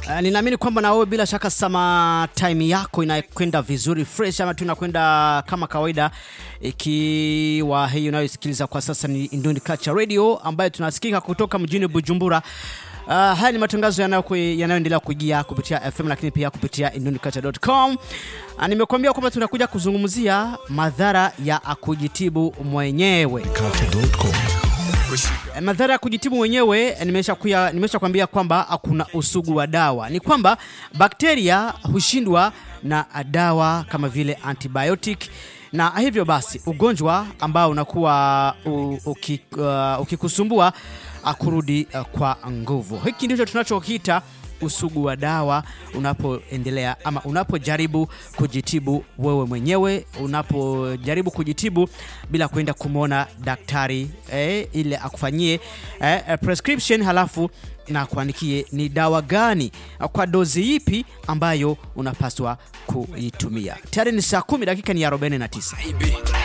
Uh, ninaamini kwamba na wewe bila shaka sama time yako inakwenda vizuri fresh, ama tu inakwenda kama kawaida, ikiwa hii unayosikiliza kwa sasa ni Indundi Culture Radio ambayo tunasikika kutoka mjini Bujumbura. Uh, haya ni matangazo yanayo- yanayoendelea kujia kupitia FM lakini pia kupitia induniculture.com. Uh, nimekuambia kwamba tunakuja kuzungumzia madhara ya kujitibu mwenyewe. Culture.com. Eh, madhara ya kujitibu mwenyewe nimesha kuya, nimesha kuambia kwamba hakuna usugu wa dawa. Ni kwamba bakteria hushindwa na dawa kama vile antibiotic na hivyo basi ugonjwa ambao unakuwa u- uki- uh, ukikusumbua uh, kurudi uh, kwa nguvu. Hiki ndicho tunachokiita usugu wa dawa unapoendelea ama unapojaribu kujitibu wewe mwenyewe, unapojaribu kujitibu bila kwenda kumwona daktari eh, ile akufanyie eh, eh, prescription halafu na kuandikie ni dawa gani kwa dozi ipi ambayo unapaswa kuitumia. Tayari ni saa kumi dakika ni 49.